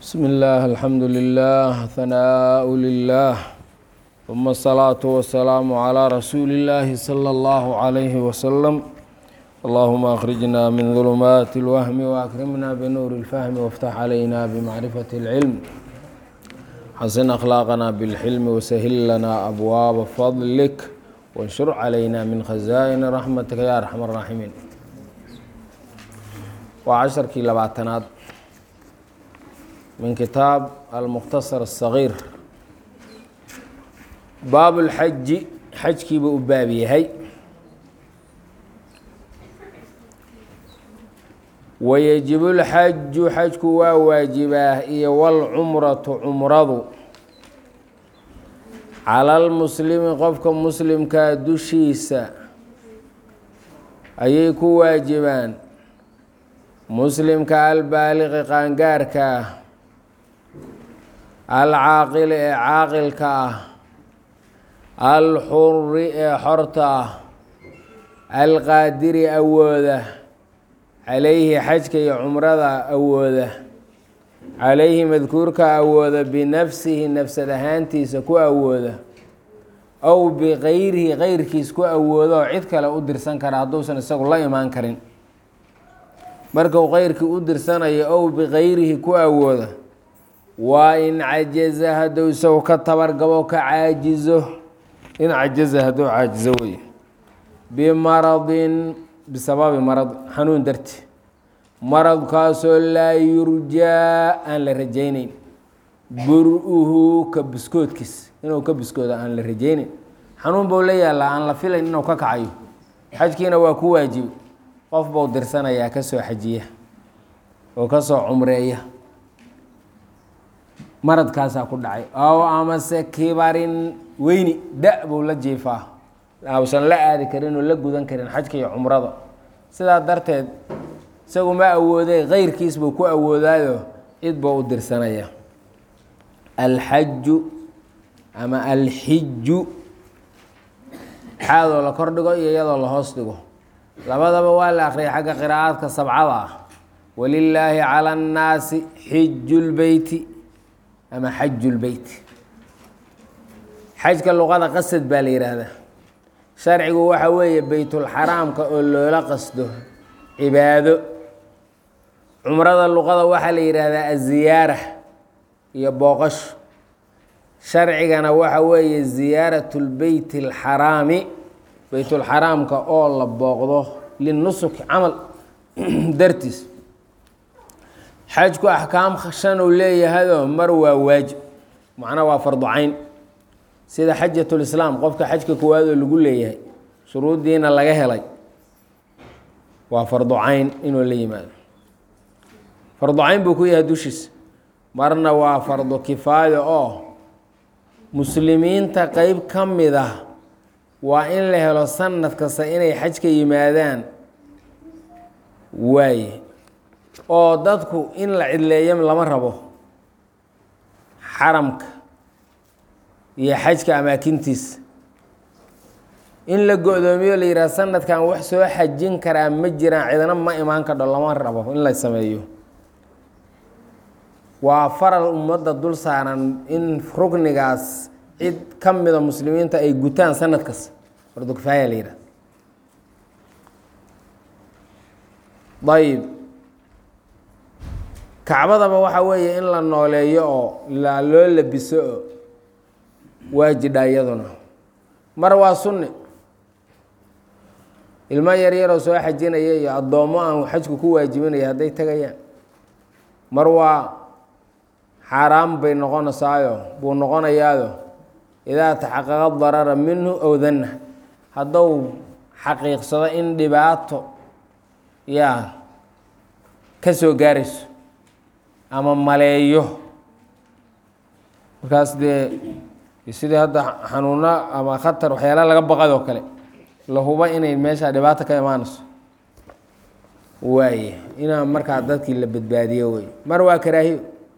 بسم الله الحمد لله ثناء لله ثم الصلاة والسلام على رسول الله صلى الله عليه وسلم اللهم أخرجنا من ظلمات الوهم وأكرمنا بنور الفهم وافتح علينا بمعرفة العلم حسن أخلاقنا بالحلم وسهل لنا أبواب فضلك وانشر علينا من خزائن رحمتك يا أرحم الراحمين وعشركii labaatanaad min kitaab almukhtasar الصaغيir baab اlxaji xajkiiba u baab yahay wayajibu اlxaju xajku waa waajibaa iyo wاlcumratu cumradu cala lmuslimi qofka muslimkaa dushiisa ayay ku waajibaan muslimka albaaliqi qaangaarka ah alcaaqili ee caaqilka ah alxuri ee xorta ah alqaadiri awooda calayhi xajka iyo cumrada awooda calayhi madkuurka awooda binafsihi nafsad ahaantiisa ku awooda ow bikayrihi keyrkiis ku awoodo oo cid kale u dirsan kara hadduusan isagu la imaan karin markuu keyrkii u dirsanayo ow bikayrihi ku awooda waa in cajaza hadduu isagu ka tabargabo ka caajizo in cajaza hadduu caajizo wey bimaradin bisababi marad xanuun darti maradkaasoo laa yurjaa aan la rajayneyn bur-uhu ka biskoodkiis inuu ka biskooda aan la rajayneyn xanuun buu la yaallaa aan la filayn inuu ka kacayo xajkiina waa ku waajibi qof buu dirsanayaa ka soo xajiya oo ka soo cumreeya maradkaasaa ku dhacay ow amase kibarin weyni da buu la jiifaa ausan la aadi karin oo la gudan karin xajka iyo cumrada sidaa darteed isagu ma awooday keyrkiis buu ku awoodaayo cid buu u dirsanaya alxaju ama alxiju xaadoo la kor dhigo iyo iyadoo la hoos dhigo labadaba waa la akhriyay xagga qiraa'aadka sabcada ah walilaahi cala annaasi xiju lbeyti ama xaju lbeyt xajka luqada qasad baa la yidhaahdaa sharcigu waxa weeye beytulxaraamka oo loola qasdo cibaado cumrada luqada waxaa la yidhaahdaa aziyaara iyo booqasho sharcigana waxa weeye ziyaarat lbeyt alxaraami beytulxaraamka oo la booqdo linusuk camal dartiis xajku axkaam shan uu leeyahayoo mar waa waajib macnaa waa fardu cayn sida xajatulislaam qofka xajka koowaad oo lagu leeyahay shuruuddiina laga helay waa fardu cayn inuu la yimaado fardu cayn buu ku yahay dushiisa marna waa fardu kifaayo oo muslimiinta qeyb ka mid ah waa in la helo sanad kasta inay xajka yimaadaan waaye oo dadku in la cidleeyo lama rabo xaramka iyo xajka amaakintiisa in la go-doomiyo la yidhaha sanadkan wax soo xajin karaa ma jiraan cidna ma imaan kadho lama rabo in la sameeyo waa faral ummadda dul saaran in ruknigaas cid ka mida muslimiinta ay gutaan sanad kasta fardu kifaaya la yidhaha ayib kacbadaba waxa weeye in la nooleeyo oo la loo labiso oo waajidha iyaduna mar waa sunni ilmo yaryaroo soo xajinaya iyo addoommo aan xajku ku waajibinaya hadday tegayaan mar waa xaaraam bay noqonaysaayo buu noqonayaayo idaa taxaqaqa darara minhu ow danna hadduu xaqiiqsado in dhibaato yaa ka soo gaarayso ama maleeyo markaas dee sidii hadda xanuuno ama khatar waxyaala laga baqadoo kale la huba inay meesha dhibaato ka imaanayso waaye inaa markaa dadkii la badbaadiyo wey mar waa karaahiyo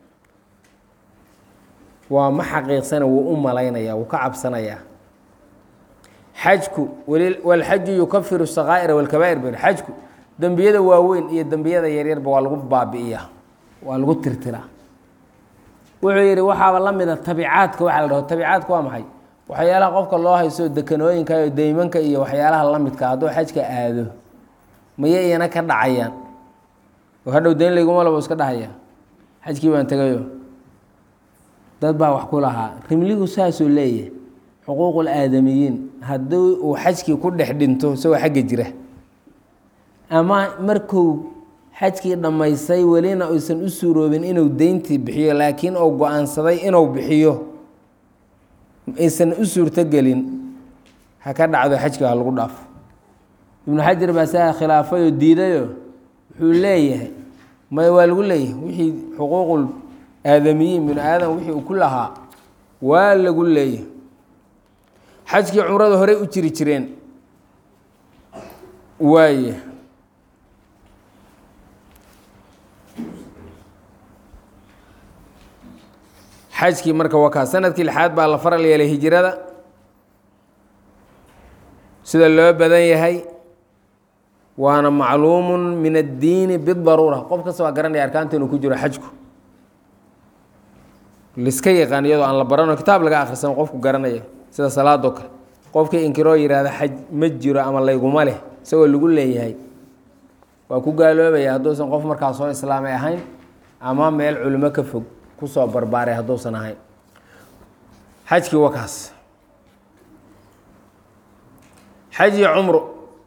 waa ma xaqiiqsana wuu u malaynaya wuu ka cabsanayaa xajku walxaju yukafiru sakaa'ira walkabaa'ir br xajku dembiyada waaweyn iyo dembiyada yaryarba waa lagu baabi'iyaa waa lagu tirtiraa wuxuu yidhi waxaaba la mida tabicaadka waxaa la dhaho tabicaadka waa maxay waxyaalaha qofka loo hayso dekanooyinka iyo deymanka iyo waxyaalaha la midka hadduu xajka aado maya iyana ka dhacayaan oo hadhow dayn layguma labo iska dhahaya xajkii baan tegayo dad baa wax ku lahaa rimligu saasuu leeyahay xuquuqul aadamiyiin haddii uu xajkii ku dhex dhinto isagoo xagga jira ama markuu xajkii dhammaystay welina aysan u suuroobin inuu deyntii bixiyo laakiin uu go-aansaday inuu bixiyo aysan u suurtogelin ha ka dhacdo xajka ha lagu dhaafo ibnu xajar baa saa khilaafayoo diidayo wuxuu leeyahay may waa lagu leeyahay wixii xuquuqul aadamiyiin binu aadam wixii uu ku lahaa waa lagu leeyahay xajkii cumrada horey u jiri jireen waaye xajkii marka wakaa sanadkii lixaad baa la faral yeelay hijrada sida loo badan yahay waana macluumu min addiini bidaruura qof kasta waa garanaya arkaanta inuu ku jiro xajku liska yaqaan iyadoo aan la barano kitaab laga akhrisano qofku garanaya sida salaadoo kale qofkii inkiroo yihahda xaj ma jiro ama layguma leh isagoo lagu leeyahay waa ku gaaloobaya hadduusan qof markaa soo islaamay ahayn ama meel culimo ka fog kusoo barbaaray hadduusan ahayn xajkii wakaas xaj iyo cumru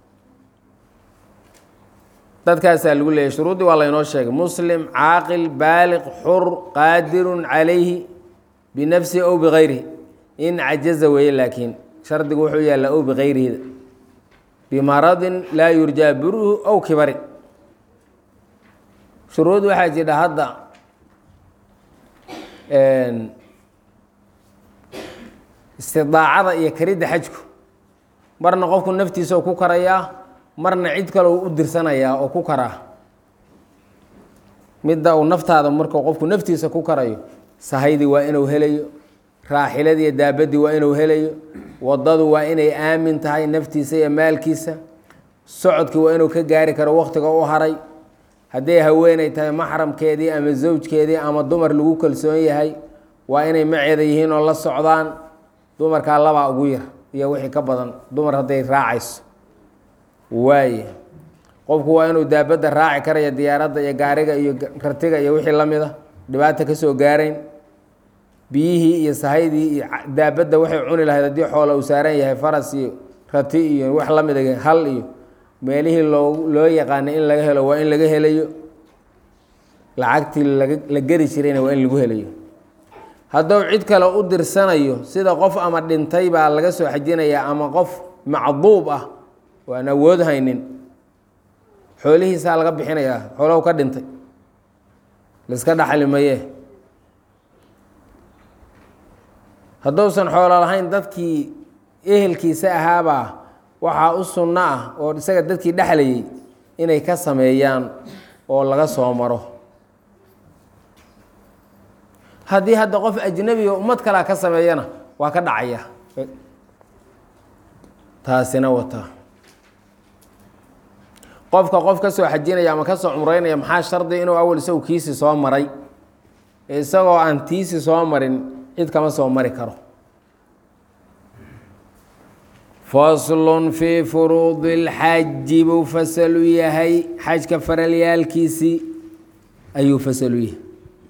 dadkaasaa lagu leeyahy shuruuddii waa laynoo sheegay muslim caaqil baaliq xur qaadirun calayhi binafsihi ow bikayrihi in cajaza weeye laakiin shardigu wuxuu yaallaa ow bikayrihida bimaradin laa yurjaa buruhu ow kibarin shuruud waxaa jidha hadda istidaacada iyo karidda xajku marna qofku naftiisa oo ku karayaa marna cid kale u dirsanayaa oo ku karaa midda uu naftaada markuu qofku naftiisa ku karayo sahaydii waa inuu helayo raaxiladii daabadii waa inuu helayo wadadu waa inay aamin tahay naftiisa iyo maalkiisa socodkii waa inuu ka gaari karo wakhtiga u haray hadday haweenay tahay maxramkeedii ama zawjkeedii ama dumar lagu kalsoon yahay waa inay maceeda yihiin oo la socdaan dumarkaa labaa ugu yar iyo wixii ka badan dumar hadday raacayso waaye qofku waa inuu daabadda raaci karaya diyaaradda iyo gaariga iyo kartiga iyo wixii la mid a dhibaata ka soo gaarayn biyihii iyo sahaydii iyo daabadda waxay cuni lahayd haddii xoola uu saaran yahay faras iyo rati iyo wax la mida hal iyo meelihii loo loo yaqaanay in laga helo waa in laga helayo lacagtii laga la geri jirayna waa in lagu helayo hadduu cid kale u dirsanayo sida qof ama dhintay baa laga soo xajinayaa ama qof macduub ah oo aan awood haynin xoolihiisaa laga bixinayaa xoolohu ka dhintay laiska dhaxli maye hadduusan xoolo lahayn dadkii ehelkiisa ahaabaa waxaa u sunno ah oo isaga dadkii dhexlayay inay ka sameeyaan oo laga soo maro haddii hadda qof ajnebiga ummad kalea ka sameeyana waa ka dhacaya taasina wata qofka qof ka soo xajinaya ama ka soo cumreynaya maxaa shardi inuu awal isagu kiisi soo maray isagoo aan tiisi soo marin cid kama soo mari karo faslun fii furuudi اlxaji buu fasalu yahay xajka faralyaalkiisii ayuu fasalu yahay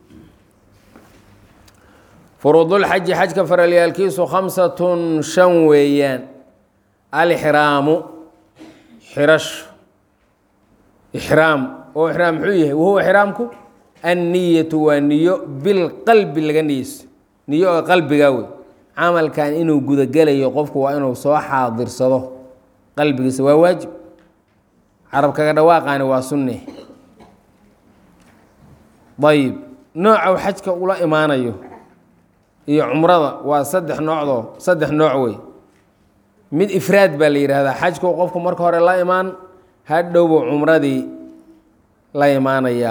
furuudulxaji xajka faralyaalkiisu khamsatun shan weeyaan alixraamu xirasho ixraam oo ixraam muxuu yahay wahuwa ixraamku anniyatu waa niyo bilqalbi laga niyeyso niyo oo qalbigaa wey camalkan inuu gudagelayo qofku waa inuu soo xaadirsado qalbigiisa waa waajib carabkaga dhawaaqaani waa sunne ayib nooca uu xajka ula imaanayo iyo cumrada waa saddex noocdoo saddex nooc wey mid ifraad baa la yidhaahdaa xajku qofku marka hore la imaan hadhowbuu cumradii la imaanayaa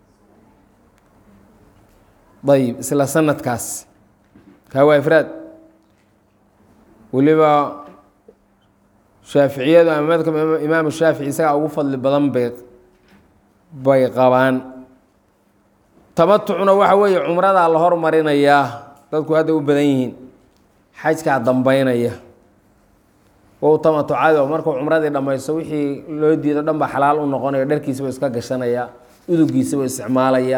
ayib isla sanadkaas kaa waa ifraad weliba shaaficiyadu ama madkab imaamu shaafici isagaa ugu fadli badan bay bay qabaan tamatucna waxa weeye cumradaa la hormarinayaa dadku hadda u badan yihiin xajkaa dambeynaya ou tamatucado markuu cumradii dhammaysto wixii loo diido dhan ba xalaal u noqonayo dharkiisaba iska gashanaya udugiisaba isticmaalaya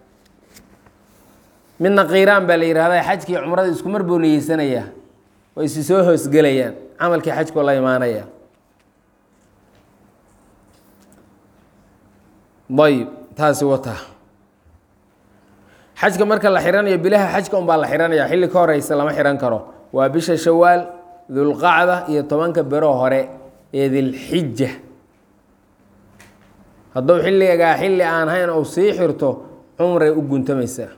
midna kiiraan baa la yihahda xajkii cumradii isku mar buu niyeysanaya way isi soo hoosgelayaan camalkii xajkoo la imaanaya ayb taasi wata xajka marka la xiranayo bilaha xajka un baa la xiranaya xilli ka horeysa lama xiran karo waa bisha shawaal dulqacda iyo tobanka bero hore ee dilxija hadduu xilligaa xilli aan hayn ou sii xirto cumray u guntamaysaa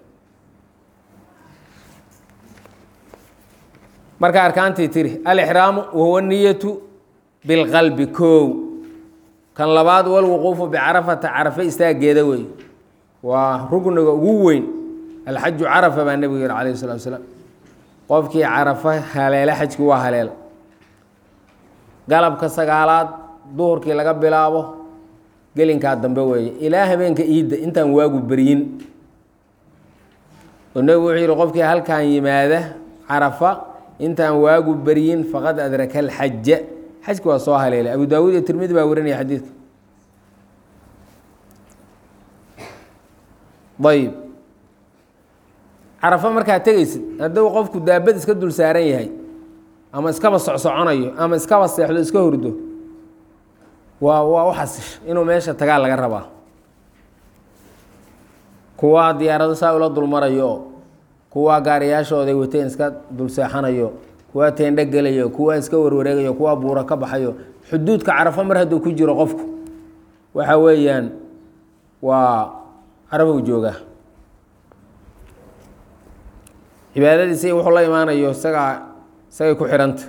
marka arkaantii tiri alixraamu wahuwa niyatu bilqalbi koow kan labaad walwuquufu bicarafata carafe istaageeda wey waa rugniga ugu weyn alxaju carafa baa nebigu yihi calayh salatu asalaam qofkii carafa haleele xajkii waa haleela galabka sagaalaad duhurkii laga bilaabo gelinkaa dambe weeye ilaa habeenka iidda intaan waagu beryin oo nebigu wuxuu yihi qofkii halkan yimaada carafa intaan waagu beryin faqad adraka alxaja xajki waa soo haleelay abu daawuud iyo tirmidi baa warinaya xadiidka ayb carafa markaa tegeysid hadduu qofku daabad iska dul saaran yahay ama iskaba socsoconayo ama iskaba seexdo iska hurdo waa waa u xasish inuu meesha tagaa laga rabaa kuwaa diyaarado saa ula dulmarayo oo kuwaa gaariyaashooday wateen iska dul seexanayo kuwaa teendho gelayo kuwaa iska warwareegayo kuwaa buuro ka baxayo xuduudka carafo mar hadduu ku jiro qofku waxa weeyaan waa carafow joogaa cibaadadiisa iyo wuxuu la imaanayo isagaa isagay ku xidhanta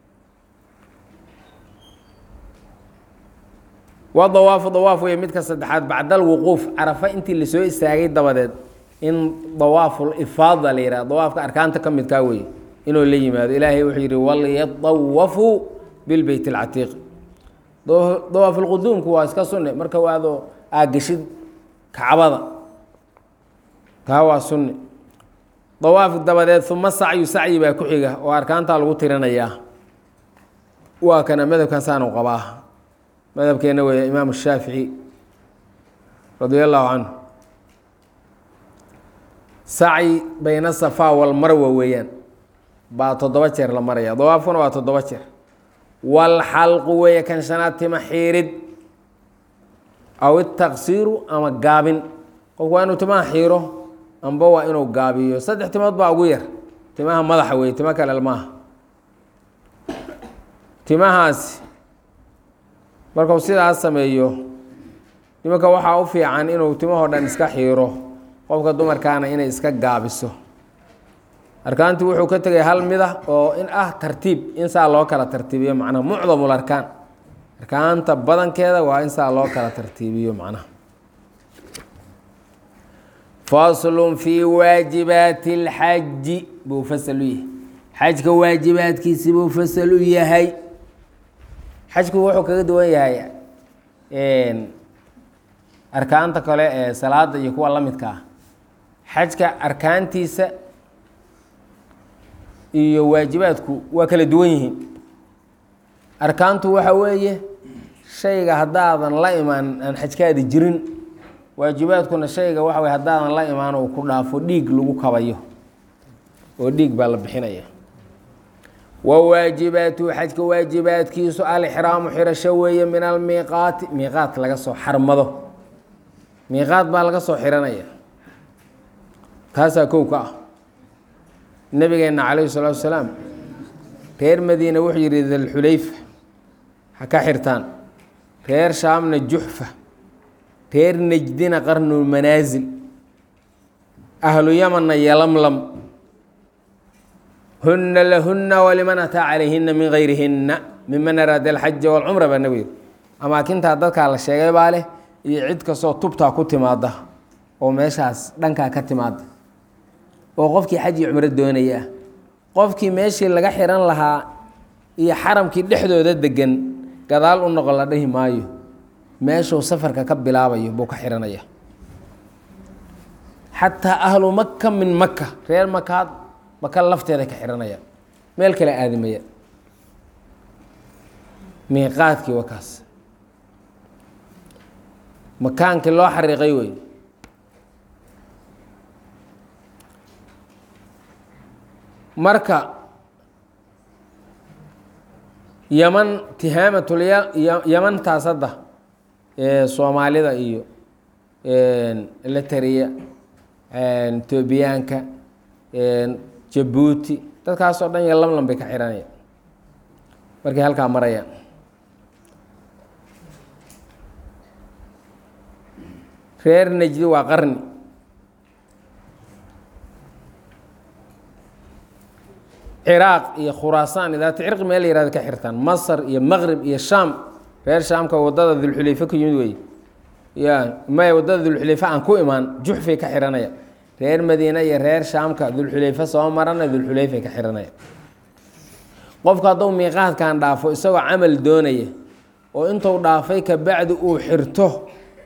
waa dawaafu dawaaf wey midka saddexaad bacda alwuquuf carafa intii lasoo istaagay dabadeed in dawaaful ifaada la yihah dawaafka arkaanta ka midkaa weye inuu la yimaado ilaahay wuxuu yihi walyadawafuu bilbeyt اlcatiiq dawaafulquduumku waa iska sunne marka waado aageshid kacbada taa waa sunne dawaaf dabadeed uma sacyu sacyi baa ku xiga oo arkaantaa lagu tirinayaa waa kana madhabkan saanu qabaa madhabkeena weeye imaam shaafici radia allahu canhu sacyi bayna safaa walmarwa weeyaan baa toddoba jeer la maraya dawaafkuna waa toddoba jeer walxalqu weeye kan shanaad tima xiirid aw itaqsiiru ama gaabin qofku waa inuu timaha xiiro amba waa inuu gaabiyo saddex timood baa ugu yar timaha madaxa weeye timo kale maaha timahaasi markuu sidaas sameeyo nimanka waxaa u fiican inuu timahoo dhan iska xiiro qofka dumarkaana inay iska gaabiso arkaantii wuxuu ka tegay hal mid ah oo in ah tartiib in saa loo kala tartiibiyo macnaha mucdamul arkaan arkaanta badankeeda waa in saa loo kala tartiibiyo macnaha faslun fii waajibaati اlxaji buu fasal u yahay xajka waajibaadkiisi buu fasal u yahay xajku wuxuu kaga duwan yahay arkaanta kale ee salaada iyo kuwa la midka ah xajka arkaantiisa iyo waajibaadku waa kala duwan yihiin arkaantu waxa weeye shayga haddaadan la imaan aan xajkaadi jirin waajibaadkuna shayga waxa weye haddaadan la imaan uu ku dhaafo dhiig lagu kabayo oo dhiig baa la bixinaya wa waajibaatuhu xajka waajibaadkiisu alixraamu xirasho weeye min almiiqaati miiqaat laga soo xarmado miiqaat baa laga soo xiranaya taasaa kow ka ah nabigeenna calayhi salaatu wasalaam reer madiina wuxuu yidhi dalxulayfa ha ka xirtaan reer shaamna juxfa reer nejdina qarnulmanaasil ahlu yamanna yalamlam huna lahuna waliman ataa calayhina min gayrihinna miman araada alxaja walcumra baa nebigu yidhi amaakintaa dadkaa la sheegay baa leh iyo cid kastoo tubtaa ku timaada oo meeshaas dhankaa ka timaada oo qofkii xaj iyo cumro doonaya ah qofkii meeshii laga xiran lahaa iyo xaramkii dhexdooda degan gadaal u noqon la dhihi maayo meeshuu safarka ka bilaabayo buu ka xiranaya xataa ahlu maka min maka reer makaad maka lafteeda ka xihanaya meel kale aadimaya miiqaadkii waa kaas makaankii loo xariiqay wey marka yaman tihaamatul yamantaas hadda ee soomaalida iyo letariya etoobiyaanka jabuuti dadkaasoo dhan iyo lamlam bay ka xihanaya markay halkaa marayaan reer najdi waa qarni ciraaq iyo khuraasaan idaata cirqi meel la yihahdo ka xirtaan masar iyo maqrib iyo shaam reer shaamka waddada dulxulayfe ku yimid wey ya maya waddada dulxulayfe aan ku imaan juxfay ka xihanaya reer madiine iyo reer shaamka dulxulayfe soo marana dulxulayfay ka xihanaya qofku hadduu miiqaadkan dhaafo isagoo camal doonaya oo intuu dhaafay kabacdi uu xirto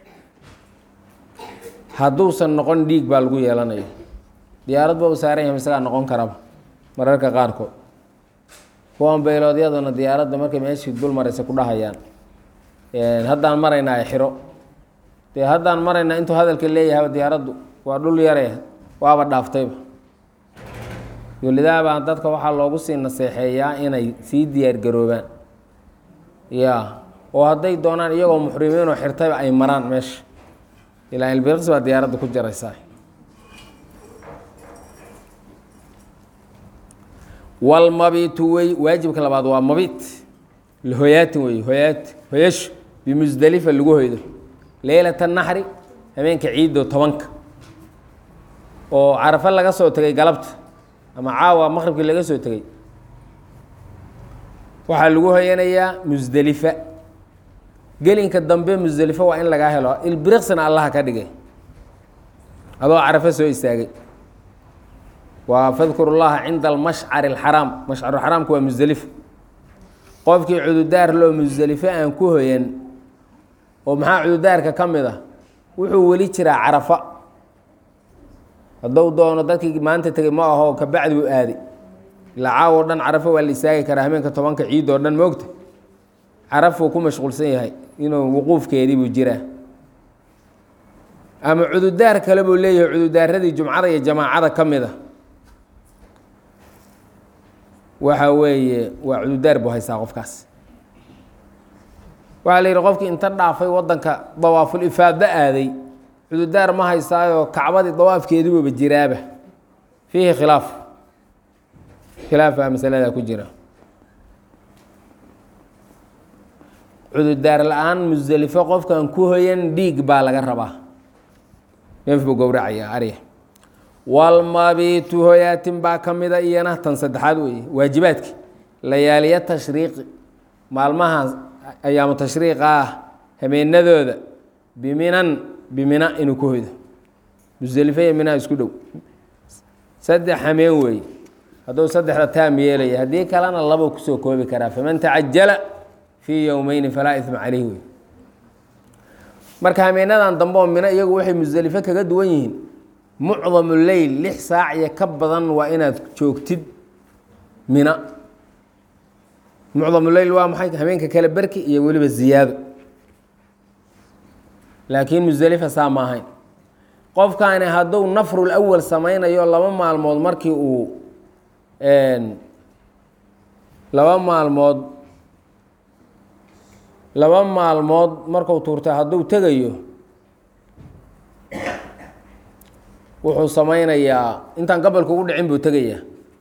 hadduusan noqon dhiig baa lagu yeelanayo diyaarad ba u saaran yahay isagaa noqon karaba mararka qaarkood kuwan beyloodyaduna diyaaradda markay meeshii dul maraysa ku dhahayaan haddaan maraynaa xiro dee haddaan maraynaa intuu hadalka leeyahayba diyaaraddu waa dhul yare waaba dhaaftayba welidaabaa dadka waxaa loogu sii naseexeeyaa inay sii diyaargaroobaan ya oo hadday doonaan iyagoo muxrimiinoo xirtayba ay maraan meesha ilaa ilbiriqs baa diyaaradda ku jaraysaa walmabitu wey waajibka labaad waa mabit hoyaatin wey hoyaati hoyasho bimusdelifa lagu hoydo leylata naxri habeenka ciiddo tobanka oo carafo laga soo tegay galabta ama caawa maqribkii laga soo tegay waxaa lagu hoyanayaa musdelifa gelinka dambe musdelifo waa in lagaa helo ilbiriqsina allaha ka dhigay adoo carafo soo istaagay waa fadkuru llaha cinda almashcari alxaraam mashcaru xaraamka waa musdelifo qofkii cududaar loo musdelifo aan ku hoyan oo maxaa cududaarka ka mid ah wuxuu weli jiraa carafa hadduu doono dadkii maanta tegey ma aho kabacdi buu aaday ilaa caawo dhan carafo waa la istaagi karaa habeenka tobanka ciid oo dhan moogta carafuu ku mashquulsan yahay inuu wuquufkeedii buu jiraa ama cududaar kale buu leeyahay cududaaradii jumcada iyo jamaacada ka mid a waxa weeye waa cududaar buu haystaa qofkaas waxaa la yidhi qofkii inta dhaafay waddanka dawaaful ifaado aaday cududaar ma haystaayoo kacbadii dawaafkeedibuuba jiraaba fiihi khilaaf khilaaf baa masaladaa ku jira cududaar la-aan musdelifo qofkan ku hoyan dhiig baa laga rabaa neef buu gowracayaa arya walmabitu hoyaatin baa ka mida iyana tan saddexaad weeye waajibaadki layaaliya tashriiqi maalmaha ayaamu tashriiqa ah habeenadooda biminan bimina inuu ku hoydo musdelifo iyo minaa isku dhow saddex hameen weeye hadduu saddexda taam yeelaya haddii kalena labuu kusoo koobi karaa faman tacajala fii yowmeyni falaa ima caleyh wey marka hameenadan dambe oo mino iyagu waxay musdelifo kaga duwan yihiin mucdamu leyl lix saac iyo ka badan waa inaad joogtid mina mucdamu leyl waa maxay habeenka kale berki iyo weliba ziyaado laakiin musdelifa saa ma ahayn qofkaani hadduu nafrul awal samaynayo laba maalmood markii uu laba maalmood laba maalmood marku tuurtay hadduu tegayo wuxuu samaynayaa intaan gabalka ugu dhicin buu tegayaa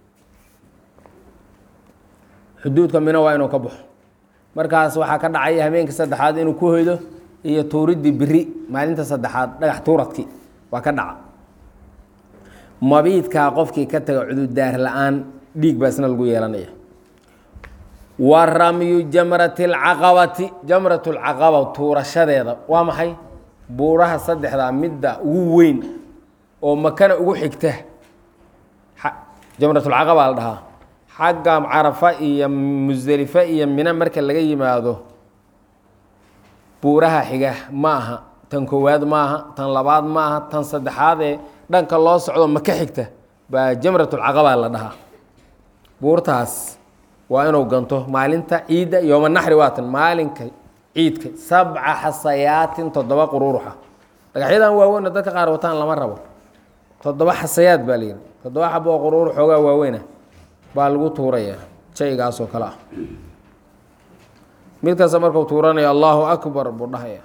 xuduudka mino waa inuu ka baxo markaas waxaa ka dhacaya habeenkii saddexaad inuu ku hoydo iyo tuuriddii beri maalinta saddexaad dhagax tuuradkii waa ka dhaca mabiidkaa qofkii ka taga cududaar la-aan dhiig baa isna lagu yeelanaya wa ramyu jamrati alcaqabati jamrat lcaqaba tuurashadeeda waa maxay buuraha saddexdaa midda ugu weyn oo makana ugu xigta jamratulcaqaba la dhahaa xagga carafa iyo musdelife iyo mina marka laga yimaado buuraha xiga ma aha tan koowaad ma aha tan labaad ma aha tan saddexaadee dhanka loo socdo maka xigta baa jamratulcaqabaa la dhahaa buurtaas waa inuu ganto maalinta ciidda yooma naxri waatan maalinka ciidka sabca xasayaatin toddoba quruuruxa dhagaxyadan waaweyn oo dadka qaar wataan lama rabo toddoba xasayaad baa layidhi toddoba xabo oo quruur xoogaa waaweyna baa lagu tuurayaa shaygaas oo kale ah mid kasta markuu tuuranayo allahu akbar buu dhahaya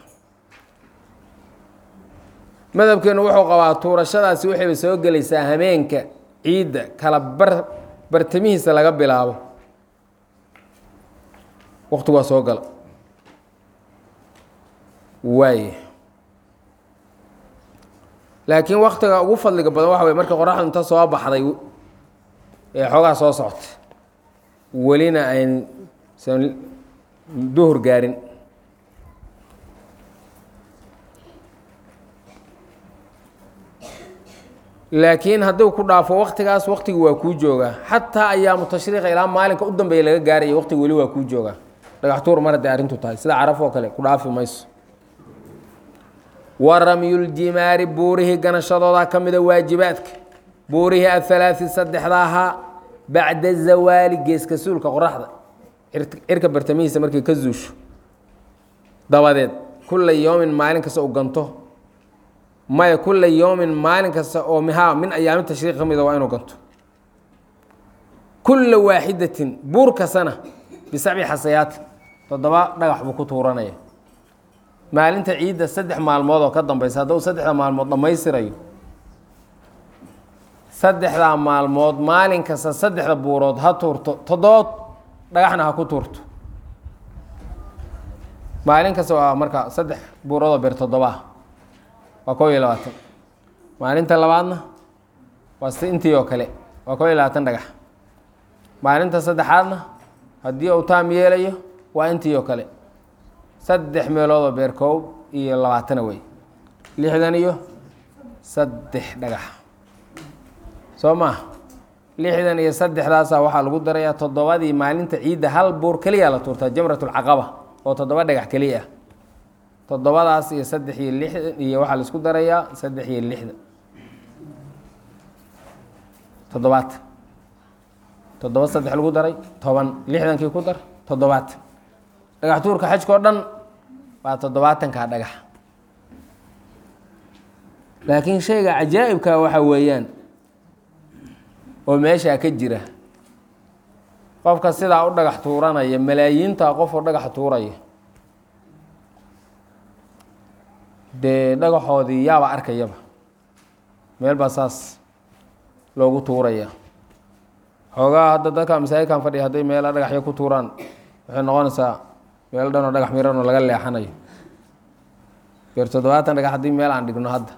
madhabkeenu wuxuu qabaa tuurashadaasi waxayba soo gelaysaa hameenka ciidda kala bar bartamihiisa laga bilaabo waktigu waa soo gala waay laakiin waktiga ugu fadliga badan waxa wey markii qoraxdu inta soo baxday ee xoogaa soo socota welina ayn san duhur gaarin laakiin hadduu ku dhaafo waktigaas waktigi waa kuu joogaa xataa ayaamu tashriiqa ilaa maalinka u dambeeya laga gaaraya waktigi weli waa kuu joogaa dhagax tuur mar hadday arrintu tahay sida caraf oo kale ku dhaafi mayso wa ramyuljimaari buurihii ganashadoodaa ka mida waajibaadka buurihii athalaati saddexda ahaa bacda zawaali geeska suulka qoraxda cirka bartamihiisa markay ka zuusho dabadeed kulla yoomin maalin kasta u ganto maya kulla yoomin maalin kasta oo mihaa min ayaami tashriiq ka mida waa inuu ganto kulla waaxidatin buur kastana bisabci xasayaatin toddoba dhagax buu ku tuuranaya maalinta ciidda saddex maalmood oo ka dambeysa hadduu saddexda maalmood dhammaystirayo saddexdaa maalmood maalin kasta saddexda buurood ha tuurto toddoba dhagaxna ha ku tuurto maalin kasta waa marka saddex buuroodoo beer toddobaah waa kob iyo labaatan maalinta labaadna waa si intii oo kale waa kob iyo labaatan dhagax maalinta saddexaadna haddii uu taam yeelayo waa intii oo kale saddex meeloodoo beer koob iyo labaatana wey lixdan iyo saddex dhagax soo maa lixdan iyo saddexdaasa waxaa lagu darayaa toddobadii maalinta ciidda hal buur keliya la tuurtaa jamratulcaqaba oo toddoba dhagax keliya ah toddobadaas iyo saddex iyo lixdan iyo waxaa la isku darayaa saddex iyo lixdan toddobaatan toddoba saddex lagu daray toban lixdankii ku dar toddobaatan dhagax tuurka xajka oo dhan waa toddobaatankaa dhagax laakiin shayga cajaa'ibka waxa weeyaan oo meeshaa ka jira qofka sidaa u dhagax tuuranaya malaayiinta qof oo dhagax tuuraya dee dhagaxoodii yaaba arkayaba meel baa saas loogu tuuraya xoogaa hadda dadka masaajidkan fadhiya hadday meela dhagaxyo ku tuuraan waxay noqonaysaa meel dhan oo dhagax miran oo laga leexanayo beer toddobaatan dhagax haddii meel aan dhigno hadda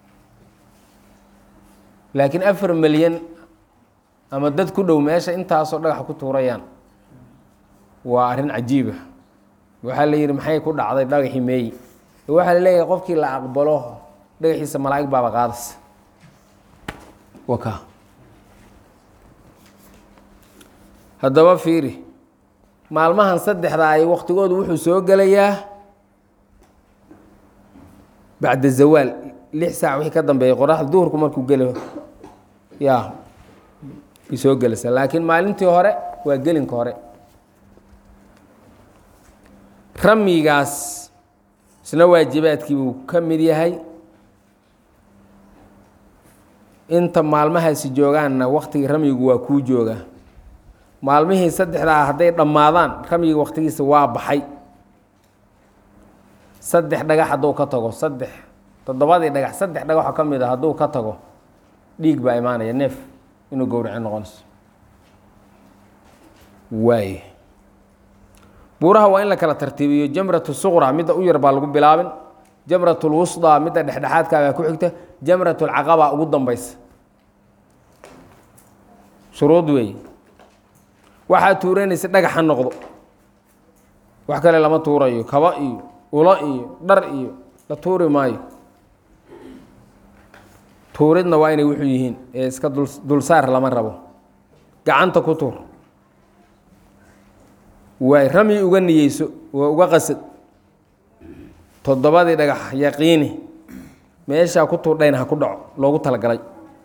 laakiin afar milyan ama dad ku dhow meesha intaasoo dhagax ku tuurayaan waa arrin cajiiba waxaa la yidhi maxay ku dhacday dhagaxii meeyi waxaa la leeyahay qofkii la aqbalo dhagaxiisa malaa'ig baaba qaadaysa waka haddaba fiiri maalmahan saddexda ay waktigoodu wuxuu soo gelayaa bacda zawaal lix saac wixii ka dambeeyay qoraxda duhurku markuu gelo yaa ay soo gelaysaa laakiin maalintii hore waa gelinka hore ramyigaas isna waajibaadkii buu ka mid yahay inta maalmahaasi joogaanna waktigii ramyigu waa kuu joogaa maalmihii saddexdaa hadday dhammaadaan ramyiga waktigiisa waa baxay saddex dhagax hadduu ka tago saddex toddobadii dhagax saddex dhagaxoo ka mid a hadduu ka tago dhiig baa imaanaya neef inuu gowraci noqonayso waay buuraha waa in la kala tartiibiyo jamratu suqra midda u yar baa lagu bilaabin jamrat lwusdaa midda dhexdhexaadkaa baa ku xigta jamrat lcaqaba ugu dambeysa shuruud weey waxaa tuuranaysa dhagax ha noqdo wax kale lama tuurayo kaba iyo ulo iyo dhar iyo la tuuri maayo tuuridna waa inay wuxuu yihiin ee iska dul dulsaar lama rabo gacanta ku tuur waay ramyi uga niyeyso waa uga qasad toddobadii dhagax yaqiini meeshaa ku tuudhayna ha ku dhaco loogu talagalay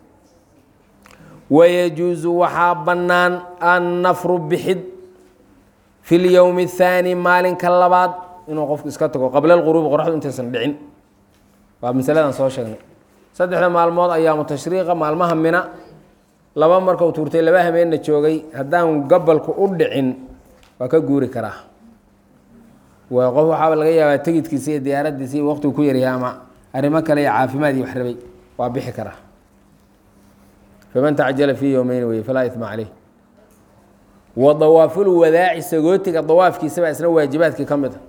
wayajuusu waxaa bannaan annafru bixid fi lyowmi athaani maalinka labaad inuu qofku iska tago qabla alquruubi qoraxdu intaysan dhicin waa masaladan soo sheegnay saddexda maalmood ayaamu tashriiqa maalmaha mina laba markau tuurtay laba hameenna joogay haddaan gabalku u dhicin waa ka guuri karaa waa qof waxaaba laga yaabaa tegidkiisa iyo diyaaradiisa iyo waqtigu ku yaryahay ama arrimo kale iyo caafimaad iyo wax rabay waa bixi karaa faman tacjala fii yowmeyn weye falaa ima caleyh wa dawaafulwadaaci sagootiga dawaafkiisabaa isna waajibaadkii ka mid a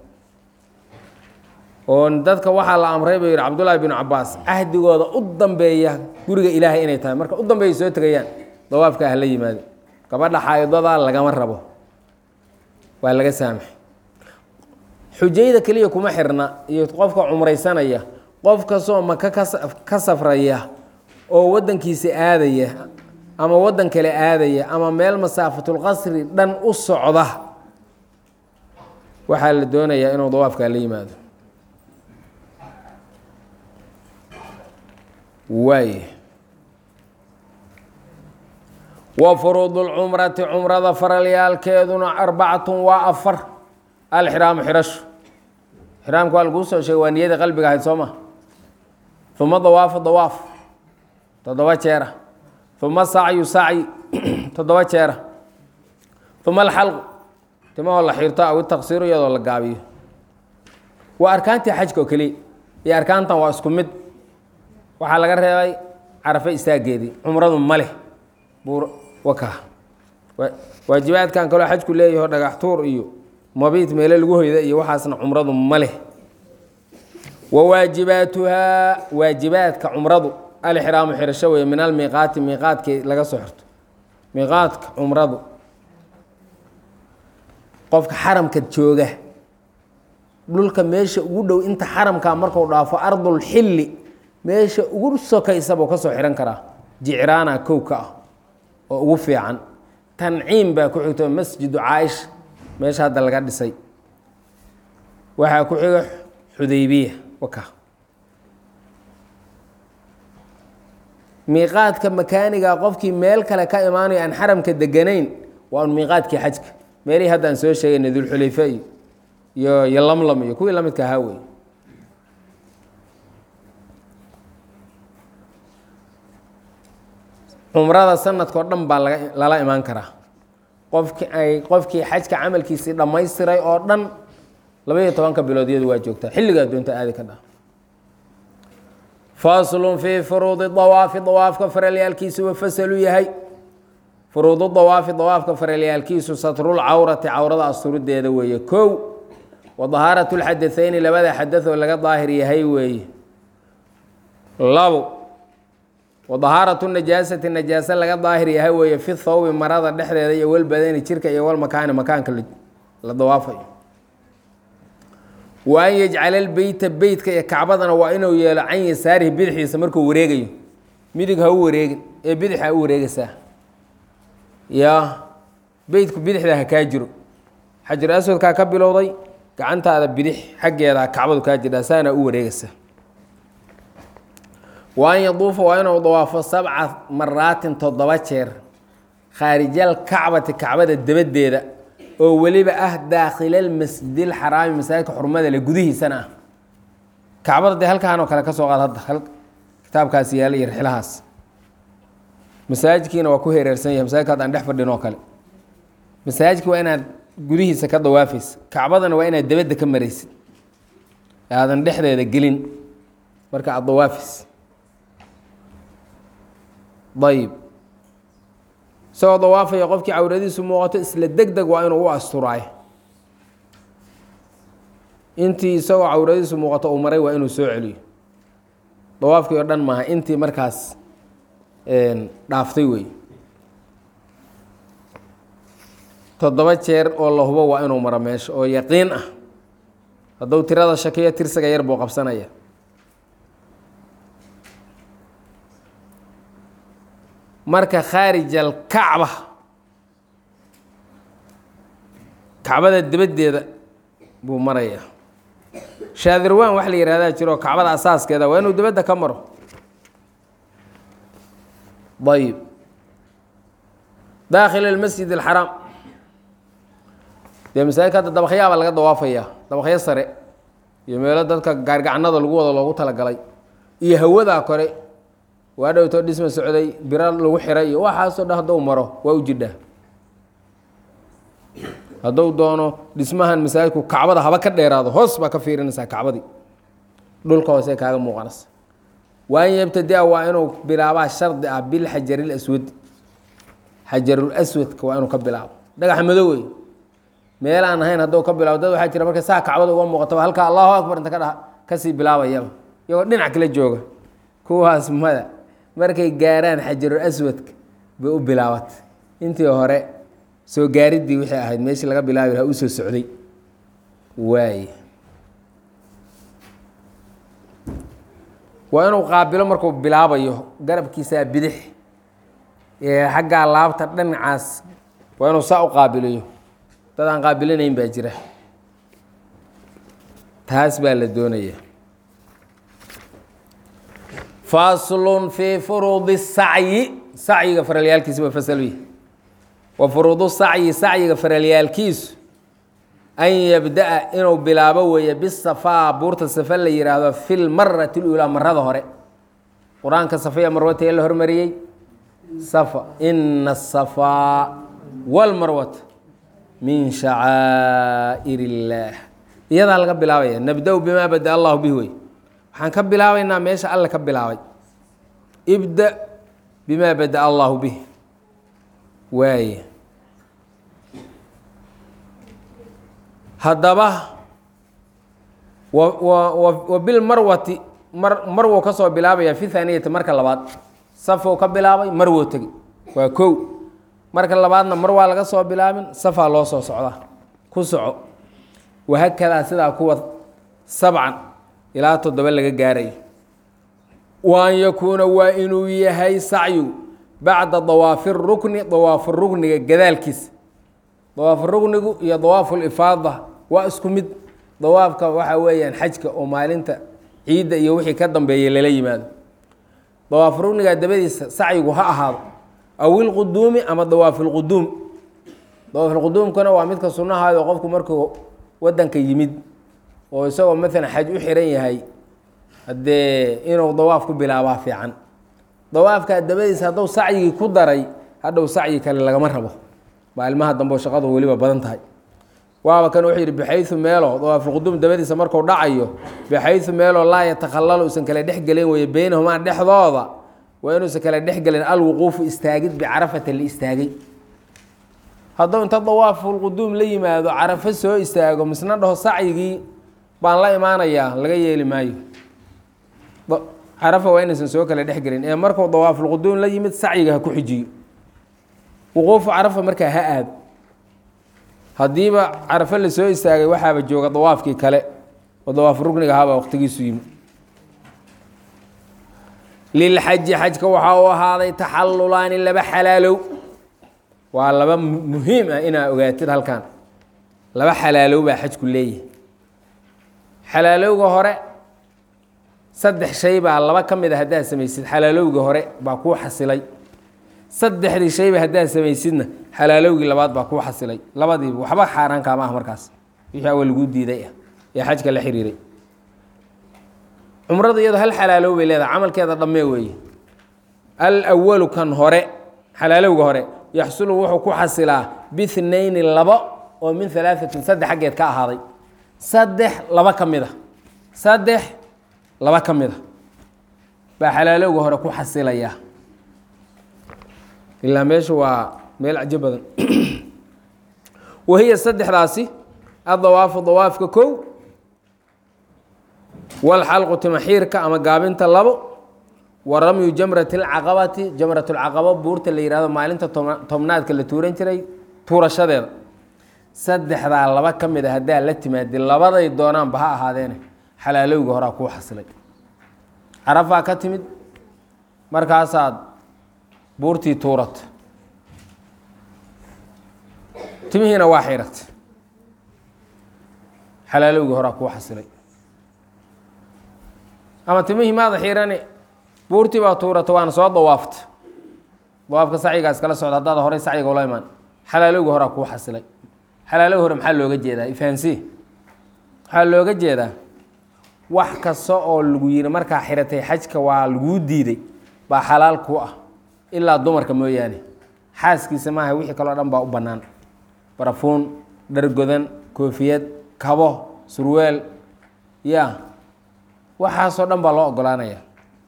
oo dadka waxaa la amray buu yihi cabdullaahi binu cabaas cahdigooda u dambeeya guriga ilaahay inay tahay marka u dambeeya soo tegayaan dawaafka ah la yimaado gabadha xaayidada lagama rabo waa laga saamaxay xujayda keliya kuma xirna iyo qofka cumraysanaya qof kastoo maka ka safraya oo waddankiisa aadaya ama waddan kale aadaya ama meel masaafatulqasri dhan u socda waxaa la doonayaa inuu dawaafkaa la yimaado waay wa furuudu lcumrati cumrada faralyaalkeeduna arbacatun waa afar alxiraamu xirashu xiraamka waa laguu soo sheegay waa niyada qalbiga ahayd soo ma uma dawaafu dawaaf toddoba jeera uma sacyu sacyi toddoba jeera uma alxalqu timahoo la xiirto aw itaqsiiru iyadoo la gaabiyo waa arkaantii xajka oo keliya iyo arkaantan waa isku mid waxaa laga reebay carafe istaageedii cumradu ma leh buur waka waajibaadkan kaloo xajku leeyaho dhagax tuur iyo mabiit meele lagu hoyda iyo waxaasna cumradu ma leh wa waajibaatuhaa waajibaadka cumradu alxiraamu xirasho weeye min almiiqaati miiqaadkii laga soo xirto miiqaadka cumradu qofka xaramka jooga dhulka meesha ugu dhow inta xaramka marku dhaafo ardulxilli meesha ugu sokaysa buu ka soo xihan karaa jicraana kowka ah oo ugu fiican tanciim baa ku xigto masjidu caaisha meesha hadda laga dhisay waxaa ku xiga xudaybiya waka miiqaadka makaaniga qofkii meel kale ka imaanayo aan xaramka deganayn waa un miiqaadkii xajka meelihii hadda aan soo sheegayna dulxulayfe iyo iyo iyo lamlam iyo kuwii lamidka ahaa wey cumrada sanadkao dhan baa laga lala imaan karaa qofki ay qofkii xajka camalkiisii dhammaystiray oo dhan labaiyo tobanka bilood iyadu waa joogtaa xilligaa doonta aadi ka dha faslun fii furuudi dawaafi dawaafka faralyaalkiisu wa fasalu yahay furuudu dawaafi dawaafka faralyaalkiisu satrul cawrati cawrada asturiddeeda weeye kow wa dahaaratu lxadathayni labada xadath oo laga daahir yahay weeye labo wa dahaaratu najaasati najaase laga daahir yahay weeye fi thawbi marada dhexdeeda iyo walbadani jirka iyo walmakaani makaanka la dawaafayo wa an yajcala lbeyta beytka iyo kacbadana waa inuu yeelo can yasaarihi bidixdiisa markuu wareegayo midig ha u wareegin ee bidix ha u wareegaysaa ya beytku bidixda ha kaa jiro xajar aswadkaa ka bilowday gacantaada bidix xaggeeda kacbadu kaa jirdhaa saana u wareegaysaa wa an yaduufa waa inuu dawaafo sabca maraatin toddoba jeer khaarijal kacbati kacbada dabaddeeda oo weliba ah daakhilalmasjid alxaraami masaajidka xurmada le gudihiisana ah kacbada dee halkaan oo kale ka soo qaad hadda kitaabkaas yaala iyo rixlahaas masaajidkiina waa ku hereersan yahay masaajidka hadda aan dhex fadhin oo kale masaajidka waa inaad gudihiisa ka dawaafaysa kacbadana waa inaad dabadda ka maraysid aadan dhexdeeda gelin marka aada dawaafaysa ayib isagoo dawaafaya qofkii cawradiisu muuqato isla deg deg waa inuu u asturaayo intii isagoo cawradiisu muuqato uu maray waa inuu soo celiyo dawaafkii oo dhan maaha intii markaas dhaaftay wey toddoba jeer oo la hubo waa inuu maro meesha oo yaqiin ah hadduu tirada shakiyo tirsiga yar buu qabsanaya marka khaarij alkacba kacbada dibaddeeda buu marayaa shaadirwaan wax la yihahdaa jiro kacbada asaaskeeda waa inuu dibadda ka maro ayib daakhil almasjid alxaraam dee masaajidka hadda dabakyaabaa laga dawaafayaa dabakyo sare iyo meelo dadka gaargacanada lagu wado loogu talagalay iyo hawadaa kore waa dhowtoo dhisma socday biro lagu xiray iyo waxaasoo dhan hadduu maro waa u jidhaa hadduu doono dhismahan masaajidku kacbada haba ka dheeraado hoos baa ka fiirinaysaa kacbadii dhulka hoose kaaga muuqanaysa waan yabtadia waa inuu bilaabaa shardi ah bilxajaril aswad xajarul aswadka waa inuu ka bilaabo dhagax madow wey meel aan ahayn hadduu ka bilaabo dad waxaa jira marka saa kacbada uga muuqataba halkaa allahu akbar inta ka dha kasii bilaabayaba iyagoo dhinac kala jooga kuwaas mada markay gaaraan xajarul aswadka bay u bilaabatay intii hore soo gaariddii wixii ahayd meeshii laga bilaabi lahaa u soo socday waay waa inuu qaabilo markuu bilaabayo garabkiisaa bidix ee xaggaa laabta dhinacaas waa inuu saa u qaabiliyo dad aan qaabilinayn baa jira taas baa la doonaya faslun fii furuudi sacyi sacyiga faralyaalkiisa waa fasalwi wa furuudu sacyi sacyiga faralyaalkiisu an yabda-a inuu bilaabo weeye bisafaa buurta safa la yihaahdo fi lmarati اlulaa marada hore qur-aanka safaya marwata ee la hormariyey safa ina asafaa wاlmarwata min shacaa'ir اllaah iyadaa laga bilaabaya nabda-u bimaa bada allahu bih wey waxaan ka bilaabaynaa meesha alle ka bilaabay ibda bimaa bada allahu bih waaye haddaba wa bilmarwati mar marwow ka soo bilaabaya fi thaaniyati marka labaad safow ka bilaabay marwow tegi waa kow marka labaadna mar waa laga soo bilaabin safaa loo soo socdaa ku soco wahakadaa sidaa kuwa sabcan ilaa toddoba laga gaarayo wa an yakuuna waa inuu yahay sacyu bacda dawaafi rukni dawaafu rukniga gadaalkiisa dawaafu ruknigu iyo dawaafu lifaada waa isku mid dawaafka waxa weeyaan xajka oo maalinta ciidda iyo wixii ka dambeeya lala yimaado dawaafu rukniga dabadiisa sacyigu ha ahaado aw ilquduumi ama dawaafu lquduum dawaafulquduumkuna waa midka sunnahaado qofku markuu wadanka yimid oo isagoo maalan xaj u xiran yahay haddee inuu dawaaf ku bilaabaa fiican dawaafka dabadiisa hadduu sacyigii ku daray hadhow sacyi kale lagama rabo maalmaha dambe shaqadu weliba badan tahay waaba kan wuxuu yidhi baxayu meelo dawaafulquduum dabadiisa marku dhacayo baxayu meeloo laa yatakhalalu usan kala dhexgelin weye beynahumaa dhexdooda waa inuusan kala dhexgelin alwuquufu istaagid bicarafata la istaagay hadduu inta dawaafulquduum la yimaado carafo soo istaago misna dhaho sacyigii baan la imaanayaa laga yeeli maayo carafa waa inaysan soo kala dhexgelin ee markuu dawaafulquduum la yimid sacyiga ha ku xijiyo wuquufu carafa markaa ha aado haddiiba carafo la soo istaagay waxaaba jooga dawaafkii kale oo dawaaf rugniga ahaabaa waqtigiisu yimi lilxaji xajka waxaa u ahaaday taxallulaani laba xalaalow waa laba muhiim ah inaa ogaatid halkan laba xalaalow baa xajku leeyahay xalaalowga hore saddex shay baa laba ka mid a haddaad samaysid xalaalowga hore baa kuu xasilay saddexdii shayba haddaad samaysidna xalaalowgii labaad baa kuu xasilay labadiiba waxba xaaraan kaama ah markaas wixii awa laguu diiday ah ee xajka la xiriiray cumrada iyado hal xalaalow bay leedahay camalkeeda dhammee weeye al awalu kan hore xalaalowga hore yaxsulu wuxuu ku xasilaa bihnayni labo oo min halaaثatin saddex xaggeed ka ahaaday saddex laba ka mid a saddex laba ka mid a baa xalaalowga hore ku xasilaya ilaa meesha waa meel cajo badan wahiya saddexdaasi adawaafu dawaafka kow walxalqu timaxiirka ama gaabinta labo wa ramyu jamrati اlcaqabati jamrat اlcaqaba buurta la yihahdo maalinta tobnaadka la tuuran jiray tuurashadeeda saddexdaa laba ka mid a haddaa la timaadi labaday doonaanba ha ahaadeene xalaalowga horaa kuu xasilay carafaa ka timid markaasaad buurtii tuurata timihiina waa xiratay xalaalowgii horaa kuu xasilay ama timihii maada xiirani buurtii baa tuurata waana soo dawaafta dawaafka sacyigaas kala socda haddaad horey sacyiga ula imaan xalaalowga horaa kuu xasilay xalaalowga hore maxaa looga jeedaa ifahansi waxaa looga jeedaa wax kasta oo lagu yiri markaa xiratay xajka waa laguu diiday baa xalaal ku ah ilaa dumarka mooyaane xaaskiisa maaha wixii kaloo dhan baa u bannaan barafuun dhargodan koofiyad kabo surweel ya waxaasoo dhan baa loo ogolaanaya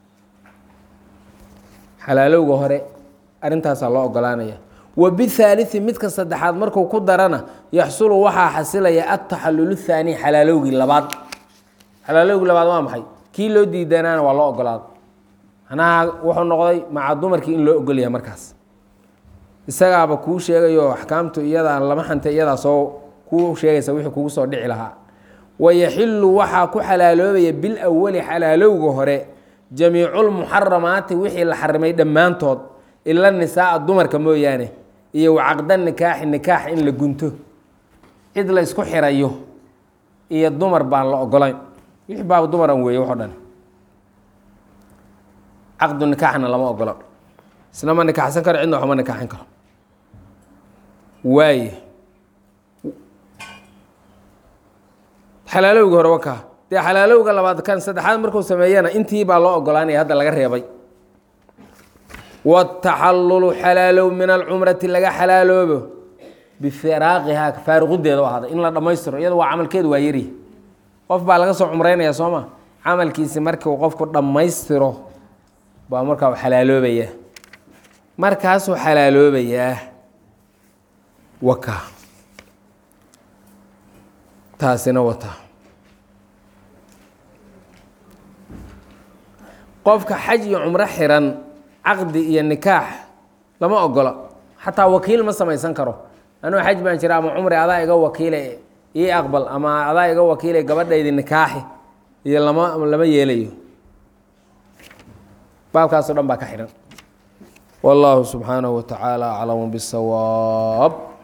xalaalowga hore arrintaasaa loo ogolaanaya wa bithaalithi midka saddexaad markuu ku darana yaxsulu waxaa xasilaya ataxallulu thaani xalaalowgii labaad xalaalowgii labaad waa maxay kii loo diidanaana waa loo ogolaado manaha wuxuu noqday maca dumarkii in loo ogolyahay markaas isagaaba kuu sheegayo axkaamtu iyadaa lama xantay iyadaa soo kuu sheegaysa wixii kugu soo dhici lahaa wayaxilu waxaa ku xalaaloobaya bil awali xalaalowga hore jamiiculmuxaramaati wixii la xarimay dhammaantood ila nisaaa dumarka mooyaane iyo wacaqda nikaaxi nikaax in la gunto cid la ysku xirayo iyo dumar baan la ogolayn wixii baaba dumaran weeye waxo dhan caqdu nikaaxna lama ogolo isna ma nikaaxsan karo cidna waxma nikaaxin karo waaye xalaalowga hore wakaa dee xalaalowga labaad kan saddexaad markuu sameeyana intii baa loo ogolaanaya hadda laga reebay wataxallulu xalaalow min alcumrati laga xalaaloobo bifiraaqihaa faaruqideeda u ahaaday in la dhammaystiro iyada waa camalkeedu waa yari qof baa laga soo cumreynaya soo ma camalkiisi markii uu qofku dhammaystiro baa markaa u xalaaloobaya markaasuu xalaaloobayaa waka taasina wata qofka xaj iyo cumro xiran caqdi iyo nikaax lama ogola xataa wakiil ma samaysan karo anuu xaj baan jira ama cumri adaa iga wakiile ii aqbal ama adaa iga wakiile gabadhaydi nikaaxi iyo lama lama yeelayo baabkaasoo dhan baa ka xidhan والله سبحانه وتعالى أعلم بالصواب